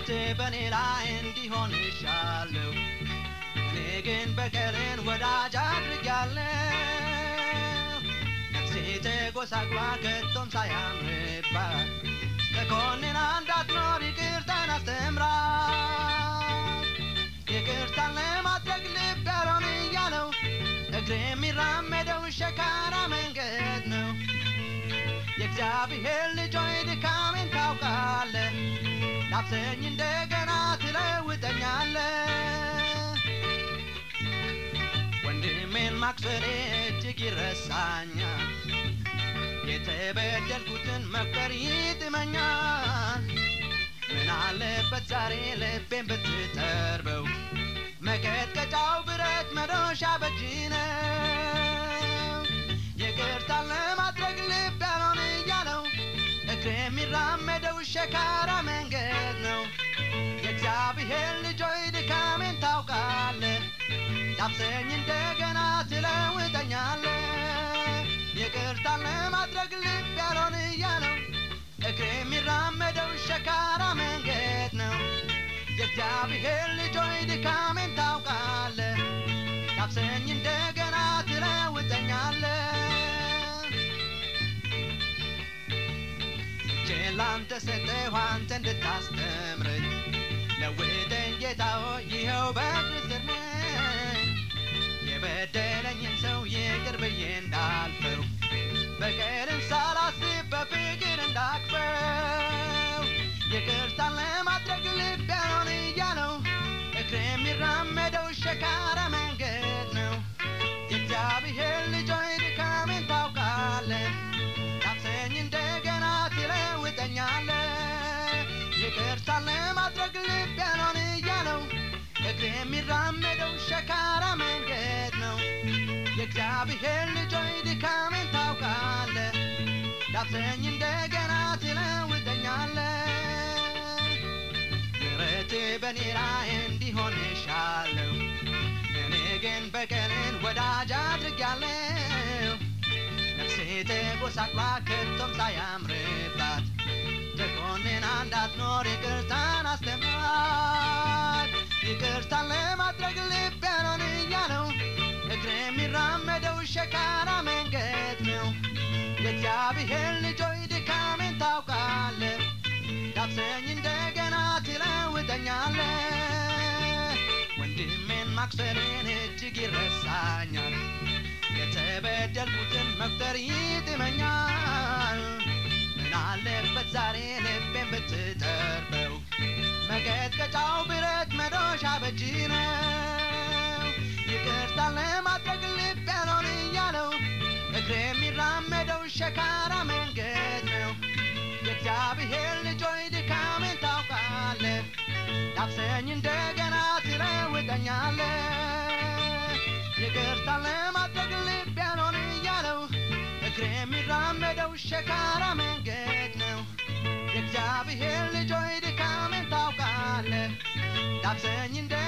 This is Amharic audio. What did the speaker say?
ምሕረት በእኔ ላይ እንዲሆን እሻለሁ እኔ ግን በቀልን ወዳጅ አድርጊያለሁ ነፍሴ ተጎሳቅሏ ከቶም ሳያምርባት ተኮንና እንዳትኖር ይቅርታን አስተምራት ይቅርታን ለማድረግ ልብ ያልሆን እያለው እግሬ የሚራመደው ሸካራ መንገድ ነው የእግዚአብሔር ልጆይ ድካሜን ታውቃለ ዳብሰኝ እንደገና ትለውጠኛለ ወንድሜን ማክሰሬ እጅግ ይረሳኛል የተበደልኩትን መቁጠር ይጥመኛል ምን አለበት ዛሬ ልቤን ብትጠርበው መቀጥቀጫው ብረት መዶሻ በእጅ ነው ይቅርታን ለማድረግ ልብ ያልሆን እያለው እግሬ የሚራመደው ሸካራ መንገድ ነው የእግዚአብሔር ልጆይ ድካሜን ታውቃለ ዳብሰኝ እንደገና ትለውጠኛለ ይቅርታን ለማድረግ ልብ ያልሆን እያለው እግሬ የሚራመደው ሸካራ መንገድ ነው የእግዚአብሔር ልጆይ ድካሜን ታውቃለ ዳብሰኝ እንደገና ትለውጠኛለ እጄን ላንተ ሰጠሁ አንተ እንድታስተምረኝ ለውጠኝ ጌታ ሆይ ይኸው በእግር ስር ነኝ የበደለኝን ሰው ይቅር ብዬ እንዳልፈው በቀልን ሳላስብ በፍቅር እንዳቅፈው ይቅርታን ለማድረግ ልብ ያልሆን እያለው እግሬ የሚራመደው ሸካራ መንገድ ነው የእግዚአብሔር ልጆይ ድካሜን ታውቃለ ዳብሰኝ እንደገና ትለውጠኛለ ይቅርታን ለማድረግ ልብ ያልሆን እያለው እግሬ የሚራመደው ሸካራ መንገድ ነው የእግዚአብሔር ልጆይ ድካሜን ታውቃለ ዳብሰኝ እንደገና ትለውጠኛለ ምሕረት በእኔ ላይ እንዲሆን እሻለሁ እኔ ግን በቀልን ወዳጅ አድርጊያለሁ ነፍሴ ተጎሳቅላ ከቶም ሳያምርባት ተኮንና እንዳትኖር ይቅርታን አስተምራት ይቅርታን ለማድረግ ልብ ያልሆን እያለው እግሬ የሚራመደው ሸካራ መንገድ ነው የእግዚአብሔር ልጆይ ድካሜን ታውቃለ ዳብሰኝ እንደገና ትለውጠኛለ ወንድሜን ማክሰሬን እጅግ ይረሳኛል የተበደልኩትን መቁጠር ይጥመኛል ምን አለበት ዛሬ ልቤን ብትጠርበው መቀጥቀጫው ብረት መዶሻ በእጅ ነው ይቅርታን ለማድረግ ልብ ያልሆን እያለው እግሬ የሚራመደው ሸካራ መንገድ ነው የእግዚአብሔር ልጆይ ድካሜን ታውቃለ ዳብሰኝ እንደገና ትለውጠኛለ ይቅርታን ለማድረግ ልብ ያልሆን እያለው እግሬ የሚራመደው ሸካራ መንገድ ነው የእግዚአብሔር ልጆይ ድካሜን ታውቃለ ዳብሰኝ እንደ